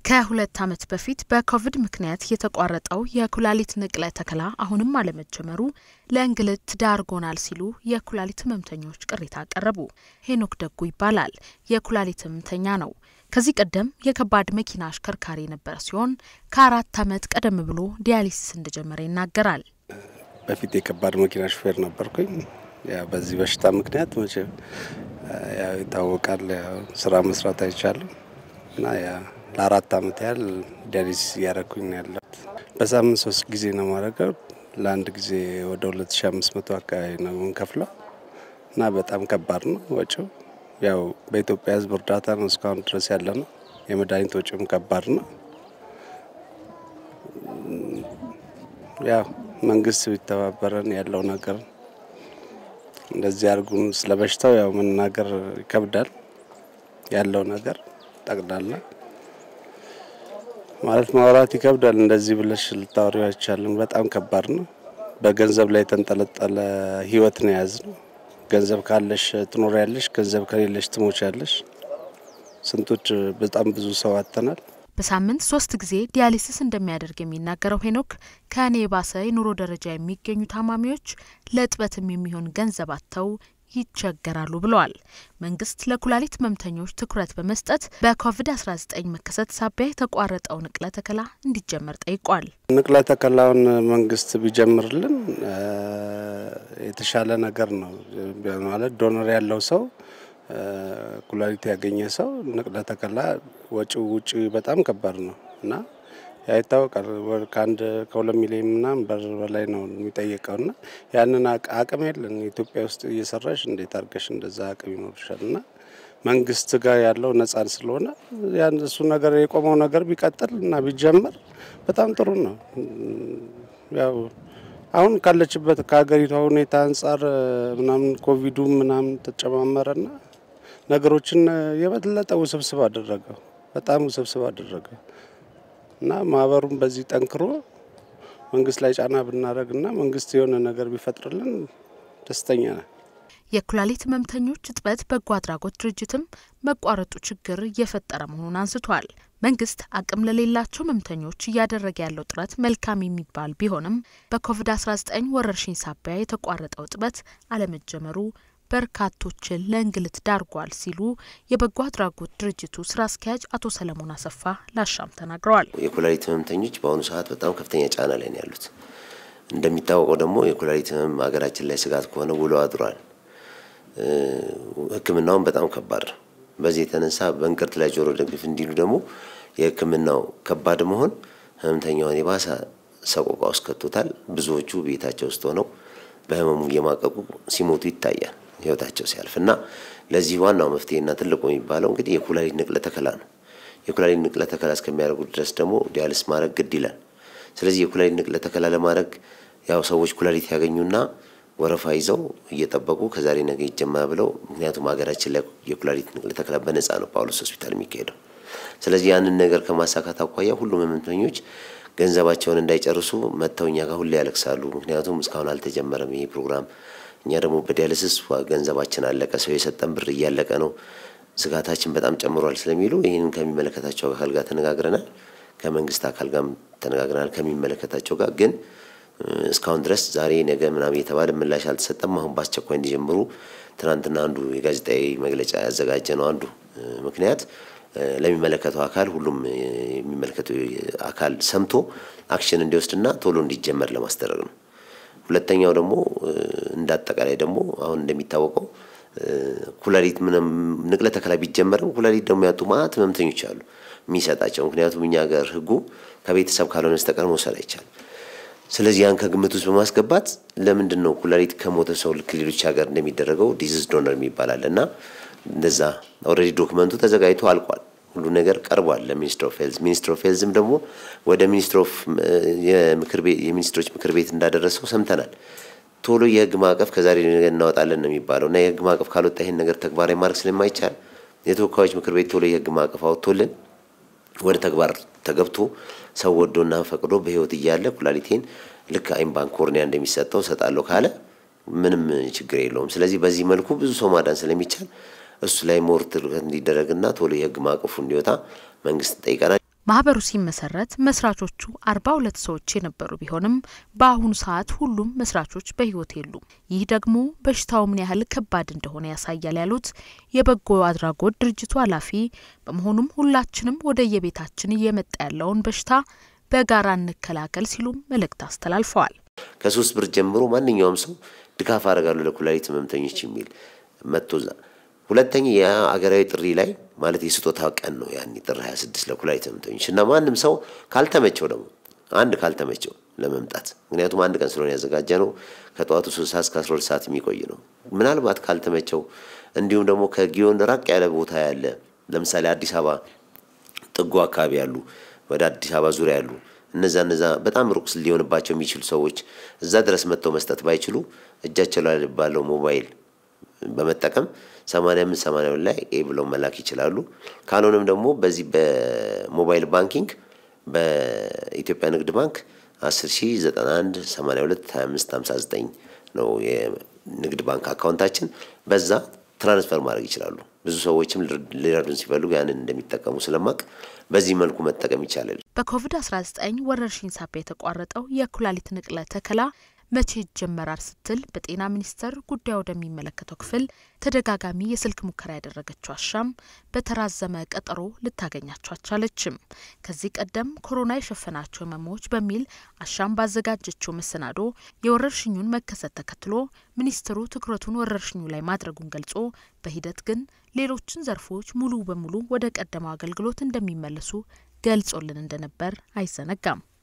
ከሁለት ዓመት በፊት በኮቪድ ምክንያት የተቋረጠው የኩላሊት ንቅለ ተከላ አሁንም አለመጀመሩ ለእንግልት ዳርጎናል ሲሉ የኩላሊት ህመምተኞች ቅሬታ አቀረቡ። ሄኖክ ደጉ ይባላል። የኩላሊት ህመምተኛ ነው። ከዚህ ቀደም የከባድ መኪና አሽከርካሪ የነበረ ሲሆን ከአራት ዓመት ቀደም ብሎ ዲያሊሲስ እንደጀመረ ይናገራል። በፊት የከባድ መኪና ሹፌር ነበርኩኝ። ያው በዚህ በሽታ ምክንያት መቼም ያው ይታወቃል፣ ስራ መስራት አይቻልም እና ለአራት አመት ያህል ዲያሊሲስ እያደረኩኝ ነው ያለሁት። በሳምንት ሶስት ጊዜ ነው ማድረገው። ለአንድ ጊዜ ወደ ሁለት ሺ አምስት መቶ አካባቢ ነው የምንከፍለው እና በጣም ከባድ ነው ወጪው። ያው በኢትዮጵያ ህዝብ እርዳታ ነው እስካሁን ድረስ ያለ ነው። የመድኃኒት ወጪውም ከባድ ነው። ያው መንግስት ቢተባበረን ያለው ነገር እንደዚህ አድርጉን። ስለ በሽታው ያው መናገር ይከብዳል። ያለው ነገር ጠቅላላ ማለት ማውራት ይከብዳል። እንደዚህ ብለሽ ልታወሪ አይቻልም። በጣም ከባድ ነው። በገንዘብ ላይ የተንጠለጠለ ህይወት ነው የያዝ ነው። ገንዘብ ካለሽ ትኖሪያለሽ፣ ገንዘብ ከሌለሽ ትሞቻለሽ። ስንቶች በጣም ብዙ ሰው አጥተናል። በሳምንት ሶስት ጊዜ ዲያሊሲስ እንደሚያደርግ የሚናገረው ሄኖክ ከእኔ የባሰ የኑሮ ደረጃ የሚገኙ ታማሚዎች ለእጥበትም የሚሆን ገንዘብ አጥተው ይቸገራሉ ብለዋል። መንግስት ለኩላሊት ህመምተኞች ትኩረት በመስጠት በኮቪድ-19 መከሰት ሳቢያ የተቋረጠው ንቅለ ተከላ እንዲጀመር ጠይቋል። ንቅለ ተከላውን መንግስት ቢጀምርልን የተሻለ ነገር ነው ማለት ዶነር ያለው ሰው ኩላሊት ያገኘ ሰው ንቅለ ተከላ ወጪው ውጪ በጣም ከባድ ነው እና ያ ይታወቃል። ከአንድ ከሁለት ሚሊዮን ምናምን ብር በላይ ነው የሚጠየቀው እና ያንን አቅም የለን ኢትዮጵያ ውስጥ እየሰራሽ እንዴት አድርገሽ እንደዛ አቅም ይኖርሻል? እና መንግስት ጋር ያለው ነጻን ስለሆነ ያን እሱ ነገር የቆመው ነገር ቢቀጥል እና ቢጀመር በጣም ጥሩ ነው። ያው አሁን ካለችበት ከሀገሪቷ ሁኔታ አንጻር ምናምን ኮቪዱ ምናምን ተጨማመረና ነገሮችን የበለጠ ውስብስብ አደረገው፣ በጣም ውስብስብ አደረገው እና ማህበሩም በዚህ ጠንክሮ መንግስት ላይ ጫና ብናደረግና መንግስት የሆነ ነገር ቢፈጥርልን ደስተኛ ነን። የኩላሊት ህመምተኞች እጥበት በጎ አድራጎት ድርጅትም መቋረጡ ችግር እየፈጠረ መሆኑን አንስቷል። መንግስት አቅም ለሌላቸው ህመምተኞች እያደረገ ያለው ጥረት መልካም የሚባል ቢሆንም በኮቪድ-19 ወረርሽኝ ሳቢያ የተቋረጠው እጥበት አለመጀመሩ በርካቶችን ለእንግልት ዳርጓል ሲሉ የበጎ አድራጎት ድርጅቱ ስራ አስኪያጅ አቶ ሰለሞን አሰፋ ላሻም ተናግረዋል። የኩላሊት ህመምተኞች በአሁኑ ሰዓት በጣም ከፍተኛ ጫና ላይ ነው ያሉት። እንደሚታወቀው ደግሞ የኩላሊት ህመም ሀገራችን ላይ ስጋት ከሆነ ውሎ አድሯል። ህክምናውን በጣም ከባድ ነው። በዚህ የተነሳ በእንቅርት ላይ ጆሮ ደግፍ እንዲሉ ደግሞ የህክምናው ከባድ መሆን ህመምተኛውን የባሰ ሰቆቃ ውስጥ ከቶታል። ብዙዎቹ ቤታቸው ውስጥ ሆነው በህመሙ እየማቀቁ ሲሞቱ ይታያል ህይወታቸው ሲያልፍ እና ለዚህ ዋናው መፍትሄና ትልቁ የሚባለው እንግዲህ የኩላሊት ንቅለ ተከላ ነው። የኩላሊት ንቅለ ተከላ እስከሚያደርጉ ድረስ ደግሞ ዲያልስ ማድረግ ግድ ይላል። ስለዚህ የኩላሊት ንቅለ ተከላ ለማድረግ ያው ሰዎች ኩላሊት ያገኙና ወረፋ ይዘው እየጠበቁ ከዛሬ ነገ ይጀመር ብለው ምክንያቱም ሀገራችን ላይ የኩላሊት ንቅለ ተከላ በነጻ ነው ጳውሎስ ሆስፒታል የሚካሄደው። ስለዚህ ያንን ነገር ከማሳካት አኳያ ሁሉም ህመምተኞች ገንዘባቸውን እንዳይጨርሱ መጥተው እኛ ጋር ሁሌ ያለቅሳሉ። ምክንያቱም እስካሁን አልተጀመረም ይሄ ፕሮግራም። እኛ ደግሞ በዲያልስስ ገንዘባችን አለቀ፣ ሰው የሰጠን ብር እያለቀ ነው፣ ስጋታችን በጣም ጨምሯል ስለሚሉ ይህንን ከሚመለከታቸው አካል ጋር ተነጋግረናል። ከመንግስት አካል ጋር ተነጋግረናል። ከሚመለከታቸው ጋር ግን እስካሁን ድረስ ዛሬ ነገ ምናምን የተባለ ምላሽ አልተሰጠም። አሁን በአስቸኳይ እንዲጀምሩ ትናንትና አንዱ የጋዜጣዊ መግለጫ ያዘጋጀ ነው አንዱ ምክንያት ለሚመለከተው አካል ሁሉም የሚመለከተው አካል ሰምቶ አክሽን እንዲወስድና ቶሎ እንዲጀመር ለማስደረግ ነው። ሁለተኛው ደግሞ እንደ አጠቃላይ ደግሞ አሁን እንደሚታወቀው ኩላሊት ምንም ንቅለ ተከላ ቢጀመርም ኩላሊት ደግሞ ያጡ ማለት ህመምተኞች አሉ የሚሰጣቸው። ምክንያቱም እኛ ሀገር ህጉ ከቤተሰብ ካልሆነ በስተቀር መውሰድ አይቻልም። ስለዚህ ያን ከግምት ውስጥ በማስገባት ለምንድን ነው ኩላሊት ከሞተ ሰው ልክ ሌሎች ሀገር እንደሚደረገው ዲዚዝ ዶነር የሚባላል እና እንደዛ ኦልሬዲ ዶክመንቱ ተዘጋጅቶ አልቋል። ሁሉ ነገር ቀርቧል ለሚኒስትር ኦፍ ሄልዝ። ሚኒስትር ኦፍ ሄልዝም ደግሞ ወደ ሚኒስትር ኦፍ የሚኒስትሮች ምክር ቤት እንዳደረሰው ሰምተናል። ቶሎ የህግ ማዕቀፍ ከዛሬ ነገ እናወጣለን ነው የሚባለው እና የህግ ማዕቀፍ ካልወጣ ይህን ነገር ተግባራዊ ማድረግ ስለማይቻል የተወካዮች ምክር ቤት ቶሎ የህግ ማዕቀፍ አወጥቶልን ወደ ተግባር ተገብቶ ሰው ወዶና ፈቅዶ በህይወት እያለ ኩላሊቴን ልክ አይን ባንክ ኮርኒያ እንደሚሰጠው ሰጣለሁ ካለ ምንም ችግር የለውም። ስለዚህ በዚህ መልኩ ብዙ ሰው ማዳን ስለሚቻል እሱ ላይ ሞር ትኩረት እንዲደረግና ቶሎ የህግ ማዕቀፉ እንዲወጣ መንግስት ጠይቀናል። ማህበሩ ሲመሰረት መስራቾቹ አርባ ሁለት ሰዎች የነበሩ ቢሆንም በአሁኑ ሰዓት ሁሉም መስራቾች በሕይወት የሉም። ይህ ደግሞ በሽታው ምን ያህል ከባድ እንደሆነ ያሳያል ያሉት የበጎ አድራጎት ድርጅቱ ኃላፊ፣ በመሆኑም ሁላችንም ወደ የቤታችን እየመጣ ያለውን በሽታ በጋራ እንከላከል ሲሉም መልእክት አስተላልፈዋል። ከሶስት ብር ጀምሮ ማንኛውም ሰው ድጋፍ አደርጋለሁ ለኩላሊት ህመምተኞች የሚል መጥቶ ሁለተኛ የአገራዊ ጥሪ ላይ ማለት የስጦታ ቀን ነው። ያኔ ጥር 26 ለኩላሊት ህመምተኞች እና ማንም ሰው ካልተመቸው ደግሞ አንድ ካልተመቸው ለመምጣት ምክንያቱም አንድ ቀን ስለሆነ ያዘጋጀ ነው። ከጠዋቱ 3 ሰዓት እስከ 12 ሰዓት የሚቆይ ነው። ምናልባት ካልተመቸው እንዲሁም ደግሞ ከጊዮን ራቅ ያለ ቦታ ያለ ለምሳሌ አዲስ አበባ ጥጉ አካባቢ ያሉ ወደ አዲስ አበባ ዙሪያ ያሉ እነዛ እነዛ በጣም ሩቅ ሊሆንባቸው የሚችሉ ሰዎች እዛ ድረስ መጥተው መስጠት ባይችሉ እጃቸው ላይ ባለው ሞባይል በመጠቀም 85 82 ላይ ኤ ብለው መላክ ይችላሉ። ካልሆነም ደግሞ በዚህ በሞባይል ባንኪንግ በኢትዮጵያ ንግድ ባንክ 10 ሺ 91 82 25 59 ነው የንግድ ባንክ አካውንታችን። በዛ ትራንስፈር ማድረግ ይችላሉ። ብዙ ሰዎችም ሊረዱን ሲፈልጉ ያንን እንደሚጠቀሙ ስለማቅ በዚህ መልኩ መጠቀም ይቻላል። በኮቪድ-19 ወረርሽኝ ሳቢያ የተቋረጠው የኩላሊት ንቅለ ተከላ መቼ ይጀመራል ስትል በጤና ሚኒስቴር ጉዳዩ ወደሚመለከተው ክፍል ተደጋጋሚ የስልክ ሙከራ ያደረገችው አሻም በተራዘመ ቀጠሮ ልታገኛቸው አልቻለችም። ከዚህ ቀደም ኮሮና የሸፈናቸው ህመሞች በሚል አሻም ባዘጋጀችው መሰናዶ የወረርሽኙን መከሰት ተከትሎ ሚኒስትሩ ትኩረቱን ወረርሽኙ ላይ ማድረጉን ገልጾ በሂደት ግን ሌሎችን ዘርፎች ሙሉ በሙሉ ወደ ቀደመው አገልግሎት እንደሚመለሱ ገልጾልን እንደነበር አይዘነጋም።